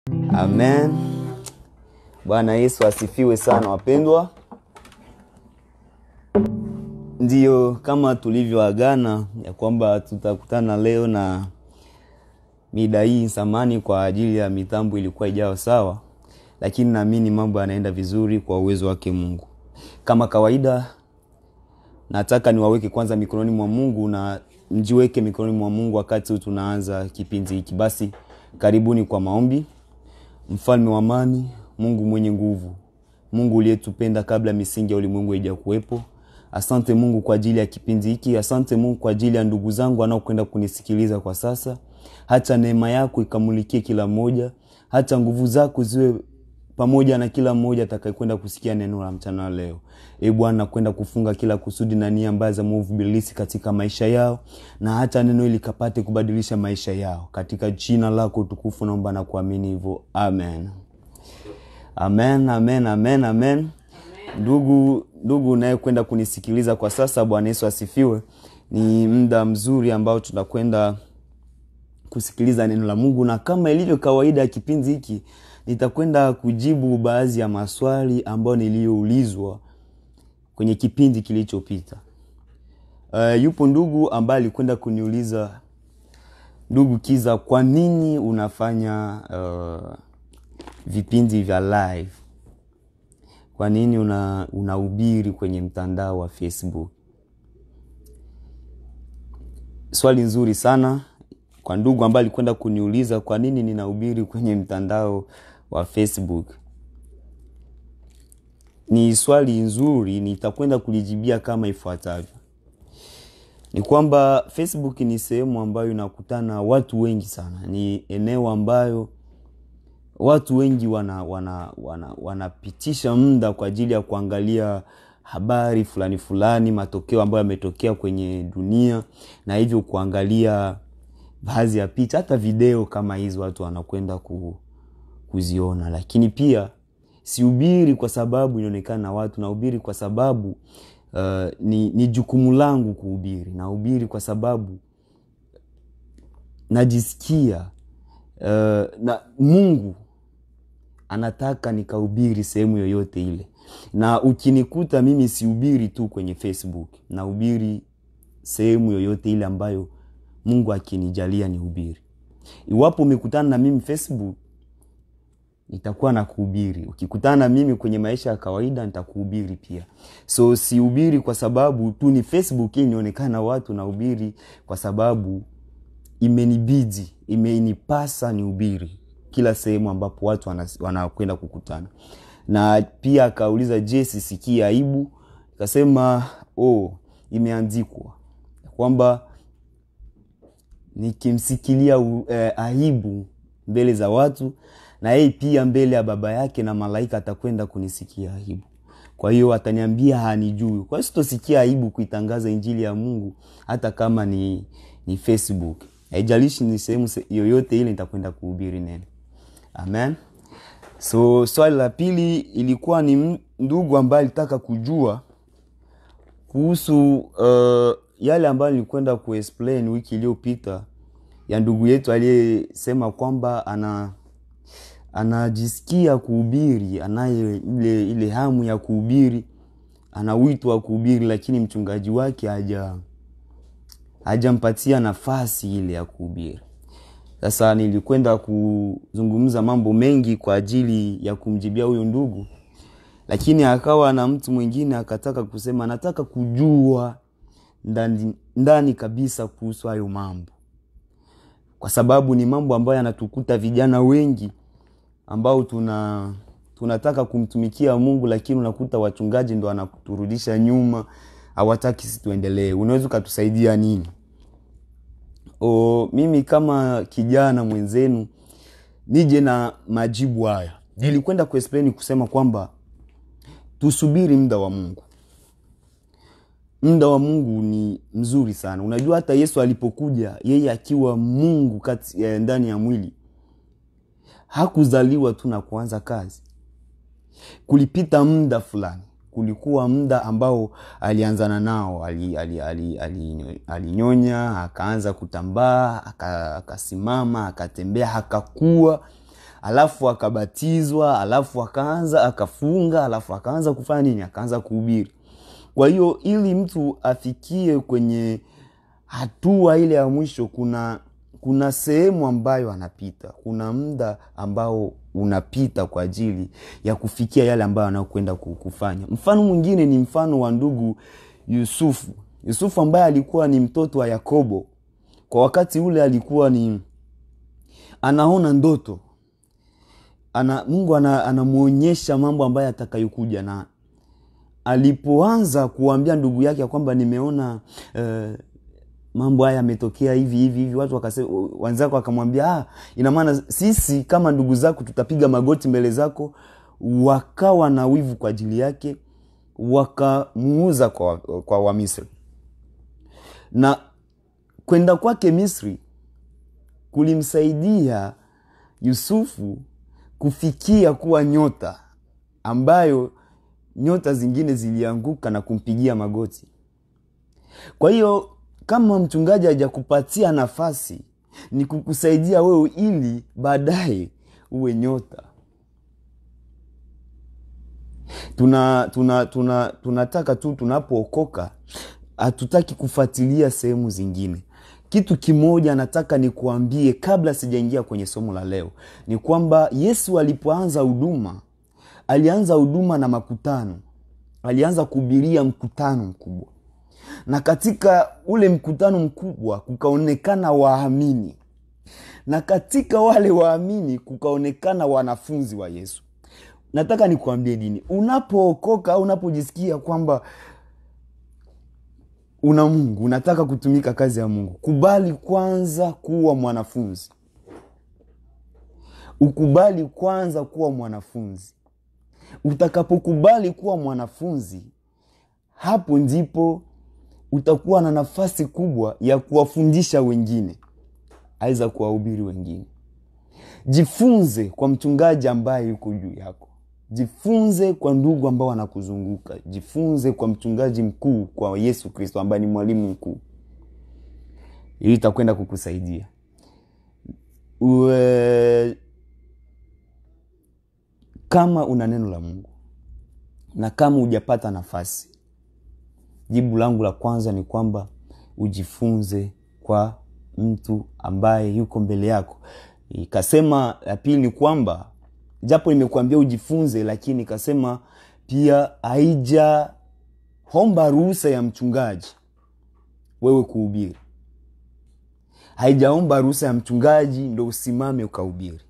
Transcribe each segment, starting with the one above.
Amen. Bwana Yesu asifiwe sana wapendwa. Ndiyo, kama tulivyoagana ya kwamba tutakutana leo na mida hii samani kwa ajili ya mitambo ilikuwa ijao sawa, lakini naamini mambo yanaenda vizuri kwa uwezo wake Mungu. Kama kawaida, nataka niwaweke kwanza mikononi mwa Mungu na mjiweke mikononi mwa Mungu wakati huu tunaanza kipindi hiki. Basi karibuni kwa maombi. Mfalme wa amani, Mungu mwenye nguvu, Mungu uliyetupenda kabla misingi ya ulimwengu haija kuwepo. Asante Mungu kwa ajili ya kipindi hiki. Asante Mungu kwa ajili ya ndugu zangu wanaokwenda kunisikiliza kwa sasa. Hata neema yako ikamulikie kila mmoja, hata nguvu zako ziwe pamoja na kila mmoja atakayekwenda kusikia neno la mchana leo. E Bwana, kwenda kufunga kila kusudi na nia mbaya za mwovu ibilisi katika maisha yao, na hata neno hili kapate kubadilisha maisha yao, katika jina lako tukufu naomba na kuamini hivyo, amen. Amen, amen, amen, amen. Ndugu ndugu unayekwenda kunisikiliza kwa sasa, Bwana Yesu asifiwe. Ni muda mzuri ambao tunakwenda kusikiliza neno la Mungu, na kama ilivyo kawaida ya kipindi hiki nitakwenda kujibu baadhi ya maswali ambayo niliyoulizwa kwenye kipindi kilichopita. Uh, yupo ndugu ambaye alikwenda kuniuliza, ndugu Kiza, kwa nini unafanya uh, vipindi vya live? Kwa nini una unahubiri kwenye mtandao wa Facebook? Swali nzuri sana kwa ndugu ambaye alikwenda kuniuliza kwa nini ninahubiri kwenye mtandao wa Facebook. Ni swali nzuri, nitakwenda kulijibia kama ifuatavyo. Ni kwamba Facebook ni sehemu ambayo inakutana watu wengi sana, ni eneo ambayo watu wengi wana wana wana wanapitisha muda kwa ajili ya kuangalia habari fulani fulani, matokeo ambayo yametokea kwenye dunia, na hivyo kuangalia baadhi ya picha, hata video kama hizi watu wanakwenda ku, kuziona. Lakini pia sihubiri kwa sababu inaonekana na watu, nahubiri kwa sababu uh, ni, ni jukumu langu kuhubiri. Nahubiri kwa sababu najisikia uh, na Mungu anataka nikahubiri sehemu yoyote ile, na ukinikuta mimi sihubiri tu kwenye Facebook, nahubiri sehemu yoyote ile ambayo Mungu akinijalia nihubiri. Iwapo umekutana na mimi Facebook, nitakuwa na kuhubiri. Ukikutana na mimi kwenye maisha ya kawaida, nitakuhubiri pia. So sihubiri kwa sababu tu ni Facebook hii nionekana na watu, nahubiri kwa sababu imenibidi, imenipasa nihubiri kila sehemu ambapo watu wanakwenda kukutana. Na pia akauliza, je, sisikii aibu? Kasema oh, imeandikwa kwamba nikimsikilia uh, aibu mbele za watu na yeye pia mbele ya baba yake na malaika atakwenda kunisikia aibu. Kwa hiyo ataniambia hanijui. Kwa hiyo sitosikia aibu kuitangaza injili ya Mungu hata kama ni, ni Facebook. Haijalishi ni sehemu yoyote ile nitakwenda kuhubiri neno. Amen. So swali la pili ilikuwa ni ndugu ambaye alitaka kujua kuhusu uh, yale ambayo nilikwenda kuexplain wiki iliyopita ya ndugu yetu aliyesema kwamba ana anajisikia kuhubiri, anaye ile ile hamu ya kuhubiri, ana wito wa kuhubiri, lakini mchungaji wake haja hajampatia nafasi ile ya kuhubiri. Sasa nilikwenda kuzungumza mambo mengi kwa ajili ya kumjibia huyo ndugu, lakini akawa na mtu mwingine akataka kusema, nataka kujua ndani, ndani kabisa kuhusu hayo mambo, kwa sababu ni mambo ambayo yanatukuta vijana wengi ambao tuna tunataka kumtumikia Mungu, lakini unakuta wachungaji ndo wanaturudisha nyuma, hawataki sisi tuendelee. Unaweza ukatusaidia nini? O, mimi kama kijana mwenzenu nije na majibu haya. Nilikwenda kuexplain kusema kwamba tusubiri muda wa Mungu. Muda wa Mungu ni mzuri sana. Unajua hata Yesu alipokuja yeye akiwa Mungu kati ya ndani ya mwili hakuzaliwa tu na kuanza kazi. Kulipita muda fulani, kulikuwa muda ambao alianzana nao, alinyonya ali, ali, ali, ali akaanza kutambaa, akasimama, akatembea, akakua, alafu akabatizwa alafu akaanza akafunga alafu akaanza kufanya nini akaanza kuhubiri kwa hiyo ili mtu afikie kwenye hatua ile ya mwisho kuna kuna sehemu ambayo anapita kuna muda ambao unapita kwa ajili ya kufikia yale ambayo anayokwenda kufanya mfano mwingine ni mfano wa ndugu yusufu yusufu ambaye alikuwa ni mtoto wa yakobo kwa wakati ule alikuwa ni anaona ndoto ana, mungu anamwonyesha ana mambo ambayo atakayokuja na alipoanza kuambia ndugu yake ya kwamba nimeona uh, mambo haya yametokea hivi hivi hivi watu wenzako wakamwambia ah, ina maana sisi kama ndugu zako tutapiga magoti mbele zako wakawa na wivu kwa ajili yake wakamuuza kwa, kwa wamisri na kwenda kwake misri kulimsaidia yusufu kufikia kuwa nyota ambayo nyota zingine zilianguka na kumpigia magoti kwa hiyo kama mchungaji hajakupatia nafasi ni kukusaidia wewe ili baadaye uwe nyota tuna tuna tuna tunataka tu tunapookoka hatutaki kufuatilia sehemu zingine kitu kimoja nataka nikuambie kabla sijaingia kwenye somo la leo ni kwamba yesu alipoanza huduma alianza huduma na makutano alianza kuhubiria mkutano mkubwa na katika ule mkutano mkubwa kukaonekana waamini na katika wale waamini kukaonekana wanafunzi wa yesu nataka nikuambie dini unapookoka au unapojisikia kwamba una mungu unataka kutumika kazi ya mungu kubali kwanza kuwa mwanafunzi ukubali kwanza kuwa mwanafunzi utakapokubali kuwa mwanafunzi hapo ndipo utakuwa na nafasi kubwa ya kuwafundisha wengine aweza kuwahubiri wengine jifunze kwa mchungaji ambaye yuko juu yako jifunze kwa ndugu ambao wanakuzunguka jifunze kwa mchungaji mkuu kwa yesu kristo ambaye ni mwalimu mkuu ili itakwenda kukusaidia Ue... kama una neno la mungu na kama hujapata nafasi jibu langu la kwanza ni kwamba ujifunze kwa mtu ambaye yuko mbele yako ikasema ya pili ni kwamba japo nimekuambia ujifunze lakini ikasema pia haijaomba ruhusa ya mchungaji wewe kuhubiri haijaomba ruhusa ya mchungaji ndo usimame ukahubiri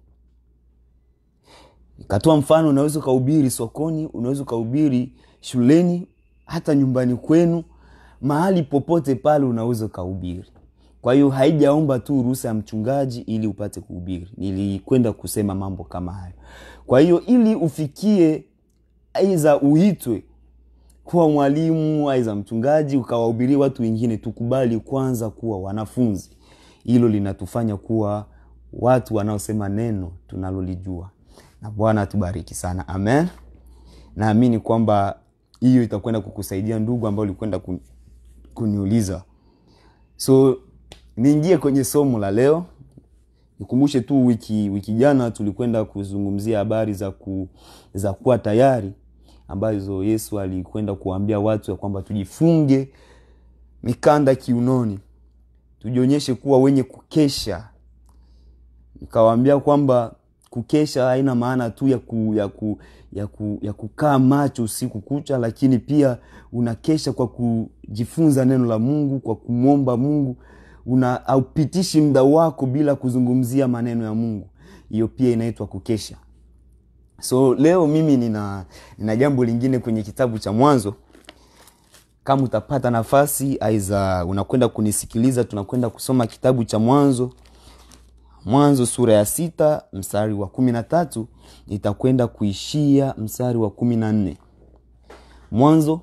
ikatoa mfano unaweza ukahubiri sokoni unaweza ukahubiri shuleni hata nyumbani kwenu mahali popote pale unaweza ukahubiri kwa hiyo haijaomba tu ruhusa ya mchungaji ili upate kuhubiri nilikwenda kusema mambo kama hayo kwa hiyo ili ufikie aiza uitwe kuwa mwalimu aiza mchungaji ukawahubiria watu wengine tukubali kwanza kuwa wanafunzi hilo linatufanya kuwa watu wanaosema neno tunalolijua na bwana atubariki sana amen naamini kwamba hiyo itakwenda kukusaidia ndugu ambao ulikwenda kuniuliza so niingie kwenye somo la leo nikumbushe tu wiki wiki jana tulikwenda kuzungumzia habari za ku, za kuwa tayari ambazo yesu alikwenda kuwaambia watu ya kwamba tujifunge mikanda kiunoni tujionyeshe kuwa wenye kukesha nikawaambia kwamba kukesha haina maana tu ya, ku, ya, ku, ya, ku, ya kukaa macho usiku kucha lakini pia unakesha kwa kujifunza neno la mungu kwa kumwomba mungu una haupitishi muda wako bila kuzungumzia maneno ya mungu hiyo pia inaitwa kukesha so leo mimi nina, nina jambo lingine kwenye kitabu cha mwanzo kama utapata nafasi aiza unakwenda kunisikiliza tunakwenda kusoma kitabu cha mwanzo mwanzo sura ya sita mstari wa kumi na tatu itakwenda kuishia mstari wa kumi na nne mwanzo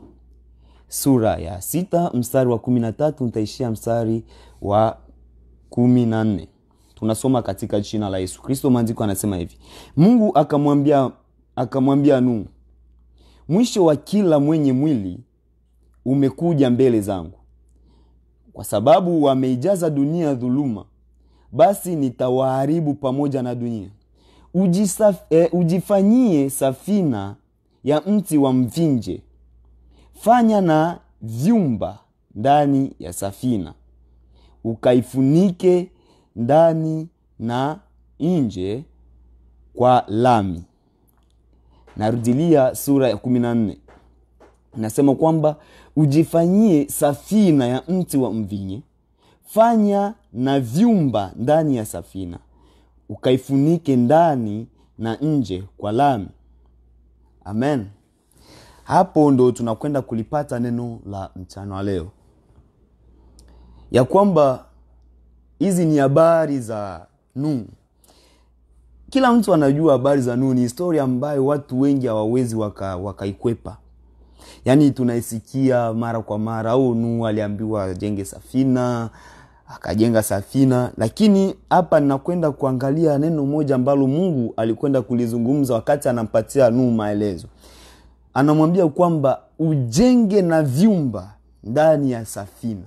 sura ya sita mstari wa kumi na tatu nitaishia mstari wa kumi na nne tunasoma katika jina la yesu kristo maandiko anasema hivi mungu akamwambia akamwambia nuhu mwisho wa kila mwenye mwili umekuja mbele zangu kwa sababu wameijaza dunia dhuluma basi nitawaharibu pamoja na dunia ujisaf, eh, ujifanyie safina ya mti wa mvinje fanya na vyumba ndani ya safina ukaifunike ndani na nje kwa lami narudilia sura ya kumi na nne nasema kwamba ujifanyie safina ya mti wa mvinye fanya na vyumba ndani ya safina ukaifunike ndani na nje kwa lami amen hapo ndo tunakwenda kulipata neno la mchana wa leo ya kwamba hizi ni habari za nuhu kila mtu anajua habari za nuhu ni historia ambayo watu wengi hawawezi wakaikwepa waka yaani tunaisikia mara kwa mara au nuhu aliambiwa ajenge safina akajenga safina lakini hapa ninakwenda kuangalia neno moja ambalo mungu alikwenda kulizungumza wakati anampatia nuhu maelezo anamwambia kwamba ujenge na vyumba ndani ya safina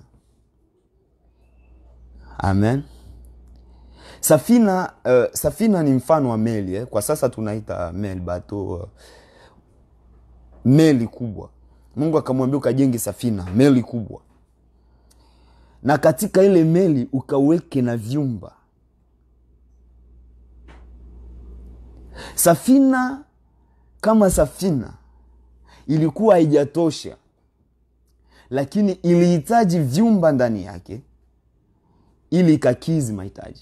amen safina uh, safina ni mfano wa meli eh? kwa sasa tunaita meli bato uh, meli kubwa mungu akamwambia ukajenge safina meli kubwa na katika ile meli ukaweke na vyumba safina kama safina ilikuwa haijatosha lakini ilihitaji vyumba ndani yake ili ikakizi mahitaji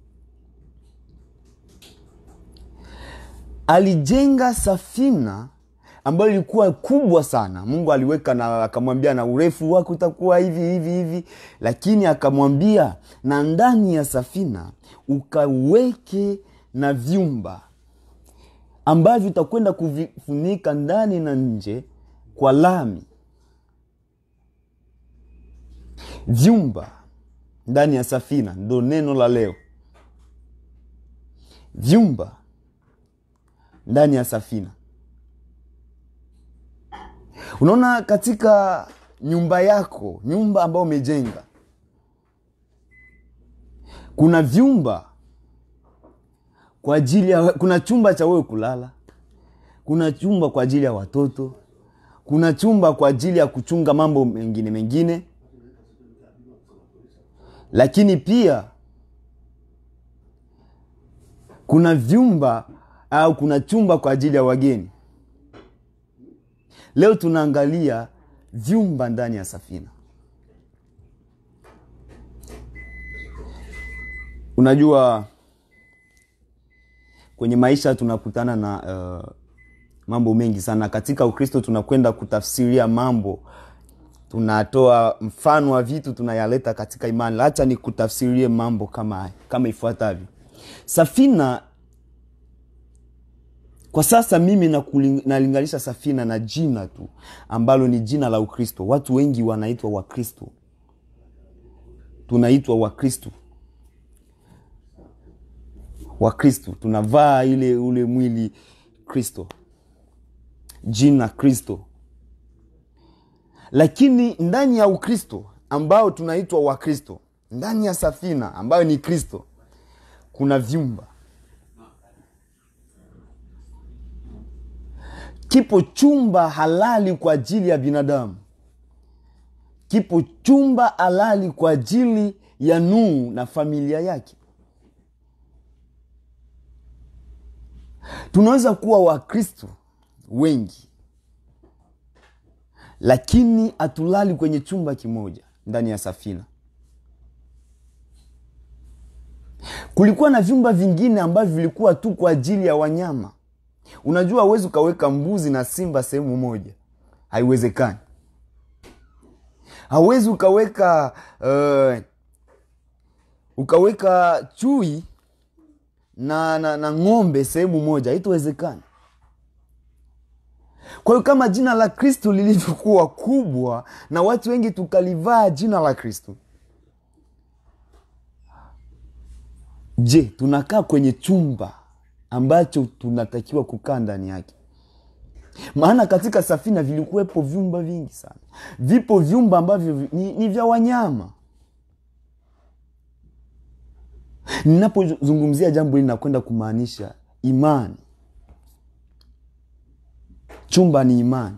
alijenga safina ambayo ilikuwa kubwa sana mungu aliweka na akamwambia na urefu wake utakuwa hivi hivi hivi lakini akamwambia na ndani ya safina ukaweke na vyumba ambavyo utakwenda kuvifunika ndani na nje kwa lami vyumba ndani ya safina ndo neno la leo vyumba ndani ya safina unaona katika nyumba yako nyumba ambayo umejenga kuna vyumba kwa ajili ya kuna chumba cha wewe kulala kuna chumba kwa ajili ya watoto kuna chumba kwa ajili ya kuchunga mambo mengine mengine lakini pia kuna vyumba au kuna chumba kwa ajili ya wageni leo tunaangalia vyumba ndani ya safina unajua kwenye maisha tunakutana na uh, mambo mengi sana katika ukristo tunakwenda kutafsiria mambo tunatoa mfano wa vitu tunayaleta katika imani hacha ni kutafsirie mambo kama haya kama ifuatavyo safina kwa sasa mimi nalinganisha safina na jina tu ambalo ni jina la ukristo watu wengi wanaitwa wakristo tunaitwa wakristo wakristo tunavaa ile ule mwili kristo jina kristo lakini ndani ya ukristo ambao tunaitwa wakristo ndani ya safina ambayo ni kristo kuna vyumba kipo chumba halali kwa ajili ya binadamu kipo chumba halali kwa ajili ya Nuhu na familia yake. Tunaweza kuwa Wakristo wengi, lakini hatulali kwenye chumba kimoja ndani ya safina. Kulikuwa na vyumba vingine ambavyo vilikuwa tu kwa ajili ya wanyama. Unajua, huwezi ukaweka mbuzi na simba sehemu moja, haiwezekani. Hauwezi ukaweka uh, ukaweka chui na, na, na ng'ombe sehemu moja, haitowezekana. Kwa hiyo kama jina la Kristo lilivyokuwa kubwa na watu wengi tukalivaa jina la Kristo, je, tunakaa kwenye chumba ambacho tunatakiwa kukaa ndani yake? Maana katika safina vilikuwepo vyumba vingi sana. Vipo vyumba ambavyo ni, ni vya wanyama. Ninapozungumzia jambo hili nakwenda kumaanisha imani chumba ni imani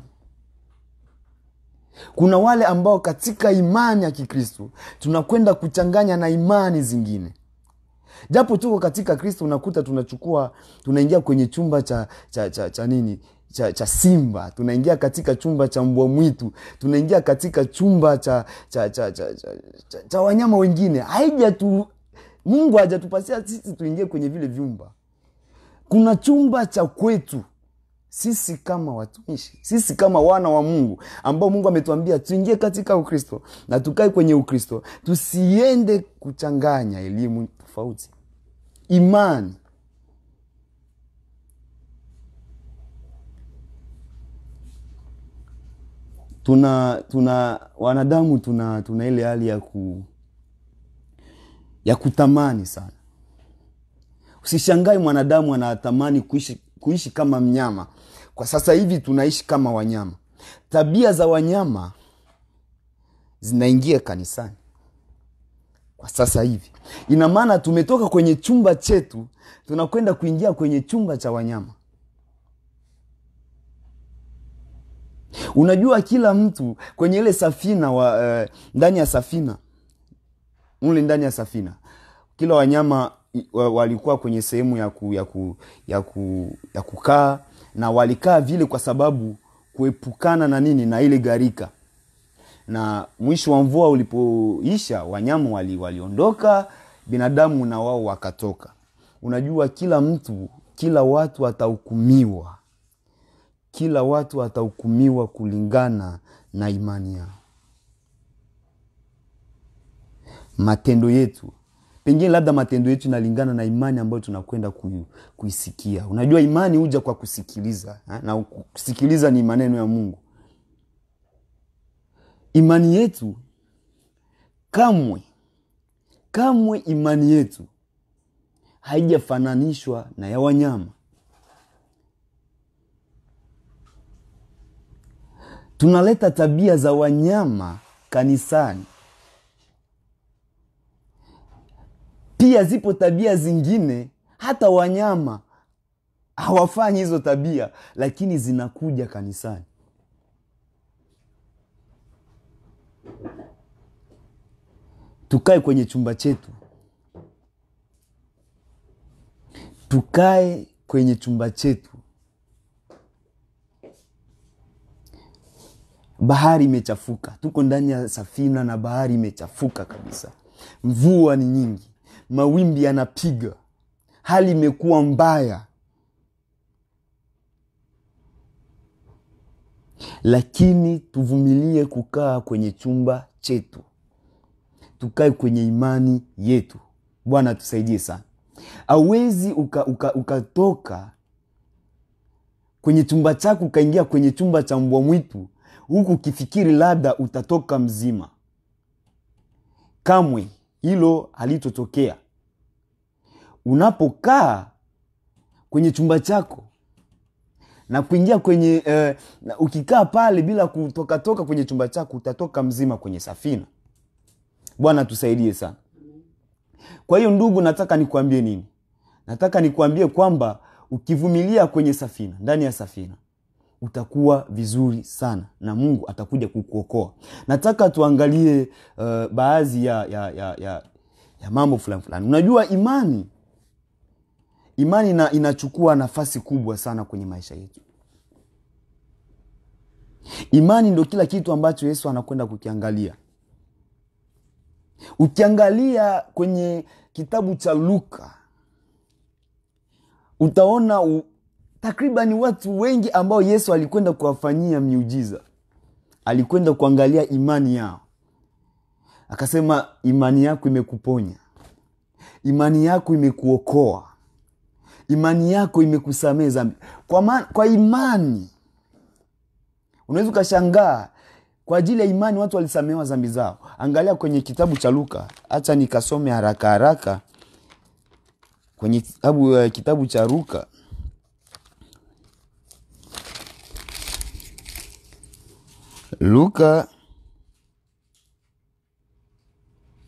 kuna wale ambao katika imani ya kikristo tunakwenda kuchanganya na imani zingine japo tuko katika kristo unakuta tunachukua tunaingia kwenye chumba cha cha, cha, cha nini cha, cha simba tunaingia katika chumba cha mbwa mwitu tunaingia katika chumba cha cha, cha, cha, cha, cha, cha wanyama wengine haija tu mungu hajatupasia sisi tuingie kwenye vile vyumba kuna chumba cha kwetu sisi kama watumishi sisi kama wana wa mungu ambao mungu ametuambia tuingie katika ukristo na tukae kwenye ukristo tusiende kuchanganya elimu tofauti imani tuna tuna wanadamu tuna tuna ile hali ya ku ya kutamani sana usishangae mwanadamu anatamani kuishi, kuishi kama mnyama kwa sasa hivi tunaishi kama wanyama tabia za wanyama zinaingia kanisani kwa sasa hivi ina maana tumetoka kwenye chumba chetu tunakwenda kuingia kwenye chumba cha wanyama unajua kila mtu kwenye ile safina wa, uh, ndani ya safina mle ndani ya safina kila wanyama wa- walikuwa kwenye sehemu ya, ku, ya, ku, ya, ku, ya kukaa na walikaa vile kwa sababu kuepukana na nini na ile gharika na mwisho wa mvua ulipoisha wanyama wali, waliondoka binadamu na wao wakatoka unajua kila mtu kila watu watahukumiwa kila watu watahukumiwa kulingana na imani yao matendo yetu pengine labda matendo yetu inalingana na imani ambayo tunakwenda kui, kuisikia unajua imani huja kwa kusikiliza ha? na kusikiliza ni maneno ya mungu imani yetu kamwe kamwe imani yetu haijafananishwa na ya wanyama tunaleta tabia za wanyama kanisani pia zipo tabia zingine hata wanyama hawafanyi hizo tabia lakini zinakuja kanisani tukae kwenye chumba chetu tukae kwenye chumba chetu bahari imechafuka tuko ndani ya safina na bahari imechafuka kabisa mvua ni nyingi mawimbi yanapiga hali imekuwa mbaya lakini tuvumilie kukaa kwenye chumba chetu tukae kwenye imani yetu bwana tusaidie sana awezi ukatoka uka, uka ukatoka kwenye chumba chako ukaingia kwenye chumba cha mbwa mwitu huku ukifikiri labda utatoka mzima kamwe hilo halitotokea unapokaa kwenye chumba chako na kuingia kwenye eh, na ukikaa pale bila kutokatoka kwenye chumba chako utatoka mzima kwenye safina bwana tusaidie sana kwa hiyo ndugu nataka nikuambie nini nataka nikuambie kwamba ukivumilia kwenye safina ndani ya safina utakuwa vizuri sana na mungu atakuja kukuokoa nataka tuangalie uh, baadhi ya, ya, ya, ya, ya mambo fulani fulani unajua imani imani ina, inachukua nafasi kubwa sana kwenye maisha yetu imani ndo kila kitu ambacho yesu anakwenda kukiangalia ukiangalia kwenye kitabu cha luka utaona u, takribani watu wengi ambao yesu alikwenda kuwafanyia miujiza alikwenda kuangalia imani yao akasema imani yako imekuponya imani yako imekuokoa imani yako imekusamee zambi kwa, ma, kwa imani unaweza ukashangaa kwa ajili ya imani watu walisamehewa zambi zao angalia kwenye kitabu cha luka hacha nikasome haraka haraka kwenye kitabu, uh, kitabu cha luka luka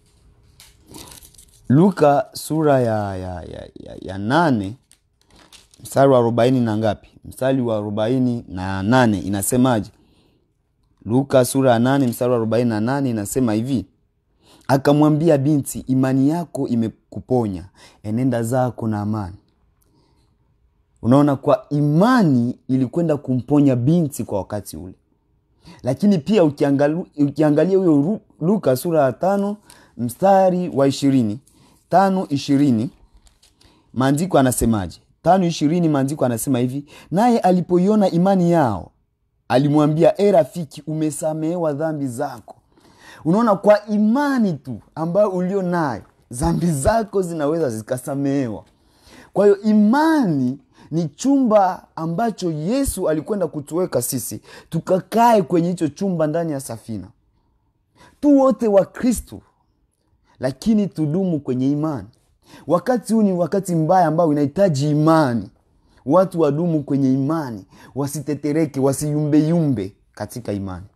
luka sura ya, ya, ya, ya, ya nane mstari wa arobaini na ngapi mstari wa arobaini na nane inasemaje luka sura ya nane mstari wa arobaini na nane inasema hivi akamwambia binti imani yako imekuponya enenda zako na amani unaona kwa imani ilikwenda kumponya binti kwa wakati ule lakini pia ukiangalia ukiangalia huyo Ru- luka sura ya tano mstari wa ishirini tano ishirini maandiko anasemaje tano ishirini maandiko anasema hivi naye alipoiona imani yao alimwambia e rafiki umesamehewa dhambi zako unaona kwa imani tu ambayo ulio nayo dhambi zako zinaweza zikasamehewa kwa hiyo imani ni chumba ambacho yesu alikwenda kutuweka sisi tukakae kwenye hicho chumba ndani ya safina tu wote wa kristo lakini tudumu kwenye imani wakati huu ni wakati mbaya ambao inahitaji imani watu wadumu kwenye imani wasitetereke wasiyumbeyumbe katika imani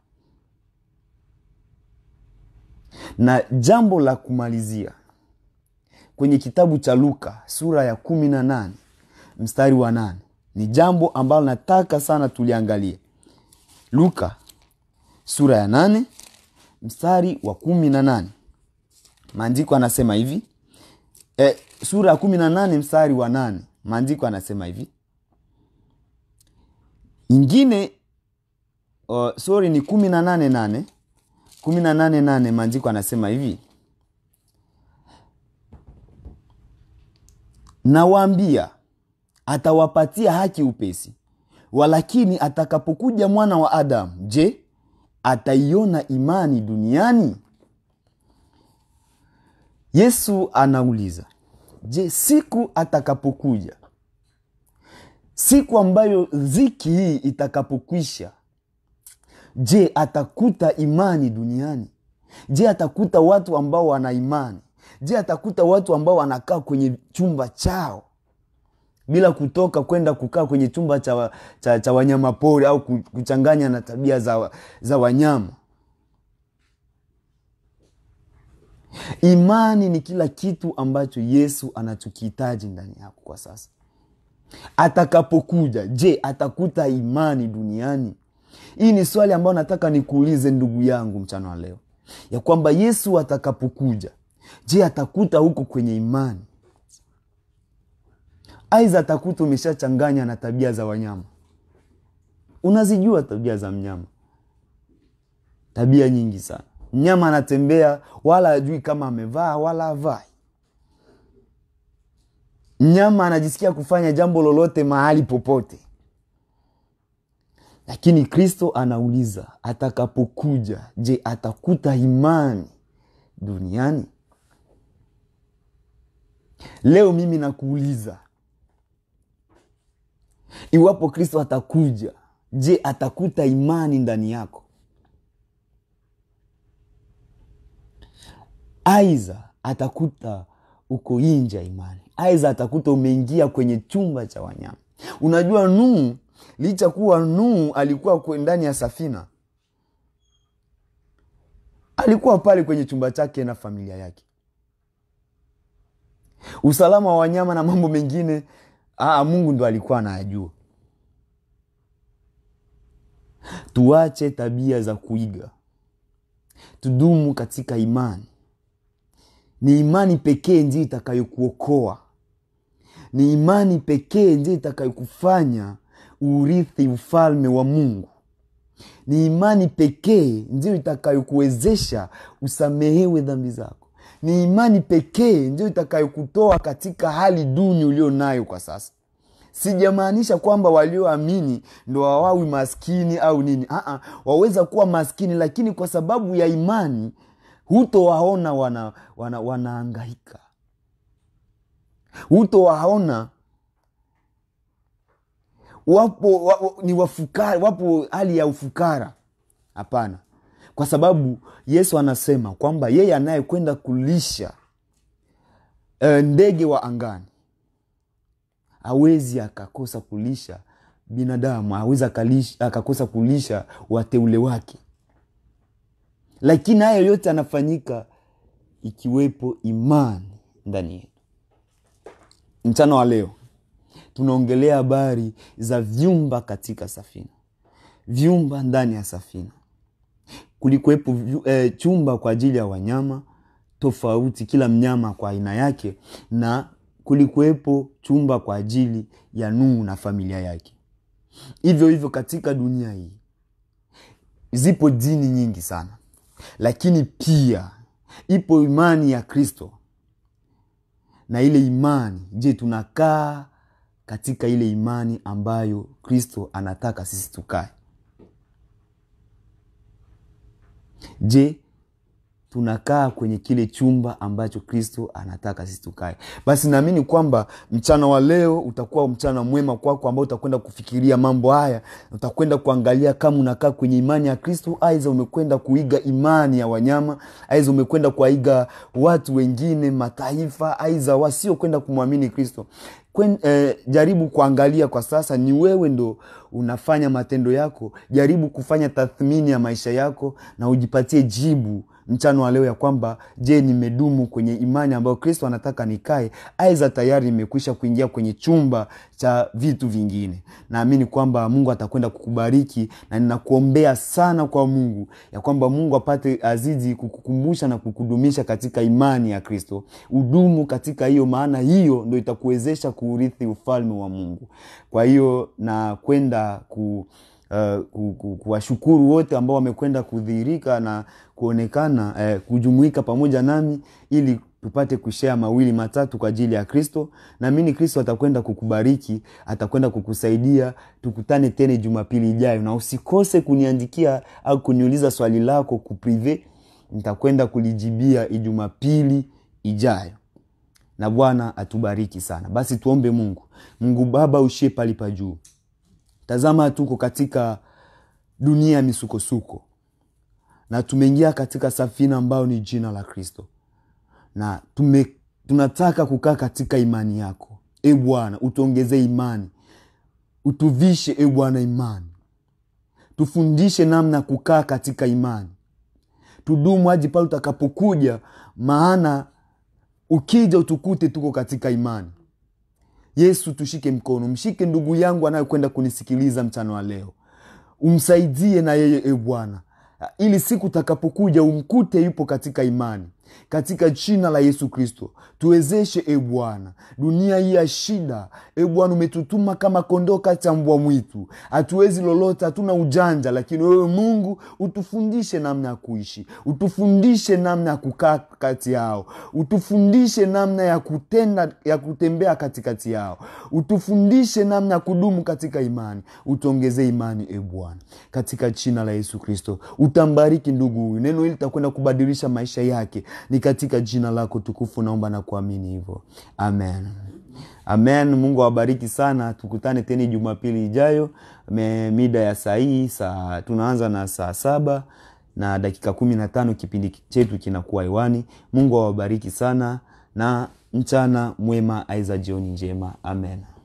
na jambo la kumalizia kwenye kitabu cha luka sura ya kumi na nane mstari wa nane ni jambo ambalo nataka sana tuliangalie luka sura ya nane mstari wa kumi na nane maandiko anasema hivi e, sura ya kumi na nane mstari wa nane maandiko anasema hivi ingine uh, sorry ni kumi na nane nane kumi na nane nane maandiko anasema hivi nawaambia atawapatia haki upesi walakini atakapokuja mwana wa adamu je ataiona imani duniani yesu anauliza je siku atakapokuja siku ambayo dhiki hii itakapokwisha je atakuta imani duniani je atakuta watu ambao wana imani je atakuta watu ambao wanakaa kwenye chumba chao bila kutoka kwenda kukaa kwenye chumba cha, wa- cha, cha wanyama pori au ku- kuchanganya na tabia za, wa- za wanyama imani ni kila kitu ambacho yesu anachokihitaji ndani yako kwa sasa atakapokuja je atakuta imani duniani hii ni swali ambayo nataka nikuulize ndugu yangu mchana wa leo ya kwamba yesu atakapokuja je atakuta huko kwenye imani aiza atakuta umeshachanganya na tabia za wanyama unazijua tabia za mnyama tabia nyingi sana mnyama anatembea wala ajui kama amevaa wala avai mnyama anajisikia kufanya jambo lolote mahali popote lakini kristo anauliza atakapokuja je atakuta imani duniani leo mimi nakuuliza iwapo kristo atakuja je atakuta imani ndani yako aiza atakuta uko nje ya imani aiza atakuta umeingia kwenye chumba cha wanyama unajua nuhu licha kuwa nuhu alikuwa kwe- ndani ya safina alikuwa pale kwenye chumba chake na familia yake usalama wa wanyama na mambo mengine aa, mungu ndo alikuwa anayajua tuache tabia za kuiga tudumu katika imani ni imani pekee ndiyo itakayokuokoa ni imani pekee ndiyo itakayokufanya urithi ufalme wa mungu ni imani pekee ndiyo itakayokuwezesha usamehewe dhambi zako ni imani pekee ndiyo itakayokutoa katika hali duni ulio nayo kwa sasa sijamaanisha kwamba walioamini ndo wawawi maskini au nini Aa, waweza kuwa maskini lakini kwa sababu ya imani hutowaona wana, wana, wanaangaika hutowaona wapo wa, wa, ni wafukara wapo hali ya ufukara hapana kwa sababu yesu anasema kwamba yeye anayekwenda kulisha e, ndege wa angani hawezi akakosa kulisha binadamu hawezi akalisha- akakosa kulisha wateule wake lakini hayo yote anafanyika ikiwepo imani ndani yetu mchana wa leo tunaongelea habari za vyumba katika safina vyumba ndani ya safina kulikuwepo eh, chumba kwa ajili ya wanyama tofauti kila mnyama kwa aina yake na kulikuwepo chumba kwa ajili ya nuhu na familia yake hivyo hivyo katika dunia hii zipo dini nyingi sana lakini pia ipo imani ya kristo na ile imani je tunakaa katika ile imani ambayo kristo anataka sisi tukae je tunakaa kwenye kile chumba ambacho kristo anataka sisi tukae basi naamini kwamba mchana wa leo utakuwa mchana mwema kwako ambao utakwenda kufikiria mambo haya utakwenda kuangalia kama unakaa kwenye imani ya kristo aiza umekwenda kuiga imani ya wanyama aiza umekwenda kuwaiga watu wengine mataifa aiza wasiokwenda kumwamini kristo Kwen, eh, jaribu kuangalia kwa sasa ni wewe ndo unafanya matendo yako jaribu kufanya tathmini ya maisha yako na ujipatie jibu mchano wa leo ya kwamba je nimedumu kwenye imani ambayo kristo anataka nikae aiza tayari nimekwisha kuingia kwenye chumba cha vitu vingine naamini kwamba mungu atakwenda kukubariki na ninakuombea sana kwa mungu ya kwamba mungu apate azidi kukukumbusha na kukudumisha katika imani ya kristo udumu katika hiyo maana hiyo ndo itakuwezesha kuurithi ufalme wa mungu kwa hiyo na kwenda ku Uh, ku, ku, kuwashukuru wote ambao wamekwenda kudhihirika na kuonekana uh, kujumuika pamoja nami ili tupate kushea mawili matatu kwa ajili ya kristo naamini kristo atakwenda kukubariki atakwenda kukusaidia tukutane tena jumapili ijayo na usikose kuniandikia au kuniuliza swali lako kuprive nitakwenda kulijibia ijumapili ijayo na bwana atubariki sana basi tuombe mungu mungu baba ushie pali pa juu tazama tuko katika dunia ya misukosuko na tumeingia katika safina ambayo ni jina la kristo na tume, tunataka kukaa katika imani yako e bwana utuongezee imani utuvishe e bwana imani tufundishe namna ya kukaa katika imani tudumu hadi pale utakapokuja maana ukija utukute tuko katika imani yesu tushike mkono mshike ndugu yangu anayekwenda kunisikiliza mchana wa leo umsaidie na yeye e bwana ili siku utakapokuja umkute yupo katika imani katika jina la yesu kristo tuwezeshe e bwana dunia hii ya shida e bwana umetutuma kama kondoo kati ya mbwa mwitu hatuwezi lolote hatuna ujanja lakini wewe mungu utufundishe namna ya kuishi utufundishe namna ya kukaa kati yao utufundishe namna ya kutenda ya kutembea katikati yao utufundishe namna ya kudumu katika imani utuongezee imani e bwana katika jina la yesu kristo utambariki ndugu huyu neno hili litakwenda kubadilisha maisha yake ni katika jina lako tukufu naomba na kuamini hivyo amen amen mungu awabariki sana tukutane tena jumapili ijayo Me, mida ya saa hii saa tunaanza na saa saba na dakika kumi na tano kipindi chetu kinakuwa hewani mungu awabariki sana na mchana mwema aiza jioni njema amen